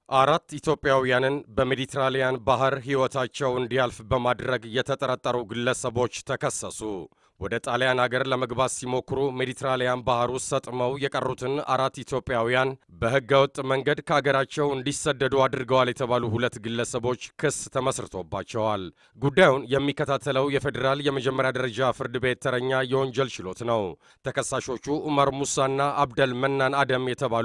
አራት ኢትዮጵያውያንን በሜዲትራሊያን ባህር ሕይወታቸው እንዲያልፍ በማድረግ የተጠረጠሩ ግለሰቦች ተከሰሱ። ወደ ጣሊያን አገር ለመግባት ሲሞክሩ ሜዲትራሊያን ባህር ውስጥ ሰጥመው የቀሩትን አራት ኢትዮጵያውያን በሕገ ወጥ መንገድ ከአገራቸው እንዲሰደዱ አድርገዋል የተባሉ ሁለት ግለሰቦች ክስ ተመስርቶባቸዋል። ጉዳዩን የሚከታተለው የፌዴራል የመጀመሪያ ደረጃ ፍርድ ቤት ተረኛ የወንጀል ችሎት ነው። ተከሳሾቹ ኡመር ሙሳና አብደል መናን አደም የተባሉ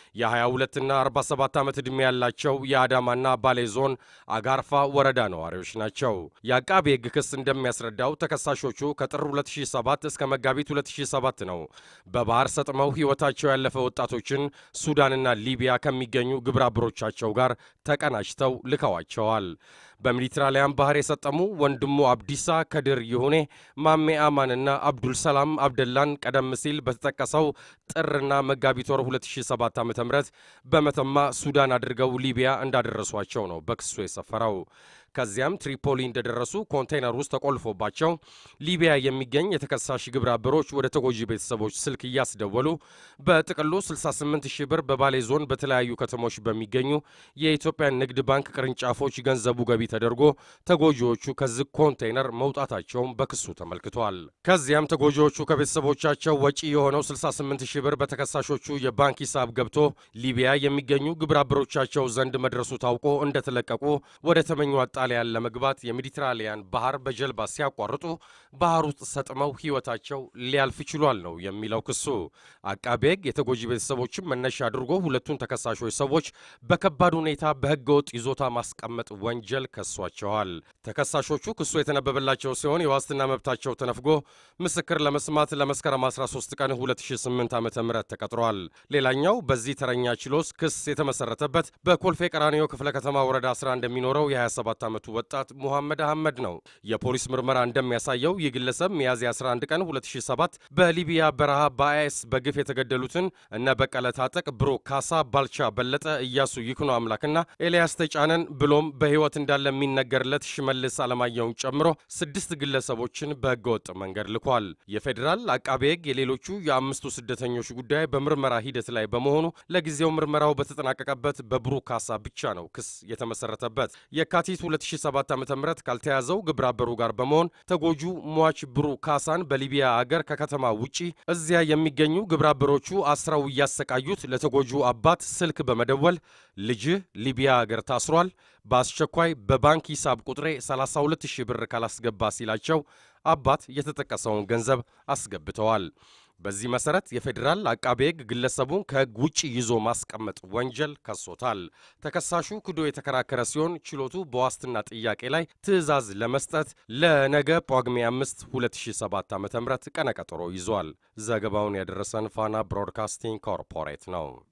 የ22ና 47 ዓመት ዕድሜ ያላቸው የአዳማና ባሌ ዞን አጋርፋ ወረዳ ነዋሪዎች ናቸው። የአቃቤ ሕግ ክስ እንደሚያስረዳው ተከሳሾቹ ከጥር 2007 እስከ መጋቢት 2007 ነው በባህር ሰጥመው ሕይወታቸው ያለፈ ወጣቶችን ሱዳንና ሊቢያ ከሚገኙ ግብረ አበሮቻቸው ጋር ተቀናጅተው ልከዋቸዋል። በሜዲትራሊያን ባህር የሰጠሙ ወንድሙ አብዲሳ ከድር ይሁኔ፣ ማሜ አማንና አብዱል ሰላም አብደላን ቀደም ሲል በተጠቀሰው ጥርና መጋቢት ወር 2007 ዓ ም በመተማ ሱዳን አድርገው ሊቢያ እንዳደረሷቸው ነው በክሱ የሰፈረው። ከዚያም ትሪፖሊ እንደደረሱ ኮንቴይነር ውስጥ ተቆልፎባቸው ሊቢያ የሚገኝ የተከሳሽ ግብረ አበሮች ወደ ተጎጂ ቤተሰቦች ስልክ እያስደወሉ በጥቅሉ 68 ሺህ ብር በባሌ ዞን በተለያዩ ከተሞች በሚገኙ የኢትዮጵያ ንግድ ባንክ ቅርንጫፎች ገንዘቡ ገቢ ተደርጎ ተጎጂዎቹ ከዚህ ኮንቴይነር መውጣታቸውን በክሱ ተመልክቷል። ከዚያም ተጎጂዎቹ ከቤተሰቦቻቸው ወጪ የሆነው 68 ሺህ ብር በተከሳሾቹ የባንክ ሂሳብ ገብቶ ሊቢያ የሚገኙ ግብረ አበሮቻቸው ዘንድ መድረሱ ታውቆ እንደተለቀቁ ወደ ተመኙ ጣሊያን ለመግባት የሜዲትራሊያን ባህር በጀልባ ሲያቋርጡ ባህር ውስጥ ሰጥመው ሕይወታቸው ሊያልፍ ችሏል ነው የሚለው ክሱ። አቃቤ ሕግ የተጎጂ ቤተሰቦችን መነሻ አድርጎ ሁለቱን ተከሳሾች ሰዎች በከባድ ሁኔታ በሕገ ወጥ ይዞታ ማስቀመጥ ወንጀል ከሷቸዋል። ተከሳሾቹ ክሱ የተነበበላቸው ሲሆን የዋስትና መብታቸው ተነፍጎ ምስክር ለመስማት ለመስከረም 13 ቀን 2008 ዓ ም ተቀጥሯል። ሌላኛው በዚህ ተረኛ ችሎት ክስ የተመሰረተበት በኮልፌ ቀራኒዮ ክፍለ ከተማ ወረዳ 11 የሚኖረው የ27 ዓመቱ ወጣት ሙሐመድ አህመድ ነው። የፖሊስ ምርመራ እንደሚያሳየው ይህ ግለሰብ ሚያዝያ 11 ቀን 2007 በሊቢያ በረሃ በአይኤስ በግፍ የተገደሉትን እነ በቀለ ታጠቅ፣ ብሩክ ካሳ፣ ባልቻ በለጠ፣ እያሱ ይኩኖ አምላክና ኤልያስ ተጫነን ብሎም በሕይወት እንዳለ የሚነገርለት ሽመልስ አለማየሁን ጨምሮ ስድስት ግለሰቦችን በሕገወጥ መንገድ ልኳል። የፌዴራል አቃቤ ሕግ የሌሎቹ የአምስቱ ስደተኞች ጉዳይ በምርመራ ሂደት ላይ በመሆኑ ለጊዜው ምርመራው በተጠናቀቀበት በብሩክ ካሳ ብቻ ነው ክስ የተመሰረተበት። የካቲት 2007 ዓ.ም ካልተያዘው ግብረ አበሩ ጋር በመሆን ተጎጁ ሟች ብሩክ ካሳን በሊቢያ አገር ከከተማ ውጪ እዚያ የሚገኙ ግብረ አበሮቹ አስረው እያሰቃዩት ለተጎጁ አባት ስልክ በመደወል ልጅህ ሊቢያ አገር ታስሯል፣ በአስቸኳይ በባንክ ሂሳብ ቁጥሬ 32 ሺህ ብር ካላስገባ ሲላቸው አባት የተጠቀሰውን ገንዘብ አስገብተዋል። በዚህ መሰረት የፌዴራል አቃቤ ሕግ ግለሰቡን ከሕግ ውጭ ይዞ ማስቀመጥ ወንጀል ከሶታል። ተከሳሹ ክዶ የተከራከረ ሲሆን ችሎቱ በዋስትና ጥያቄ ላይ ትዕዛዝ ለመስጠት ለነገ ጳጉሜ 5 2007 ዓ ም ቀነቀጠሮ ይዟል። ዘገባውን ያደረሰን ፋና ብሮድካስቲንግ ኮርፖሬት ነው።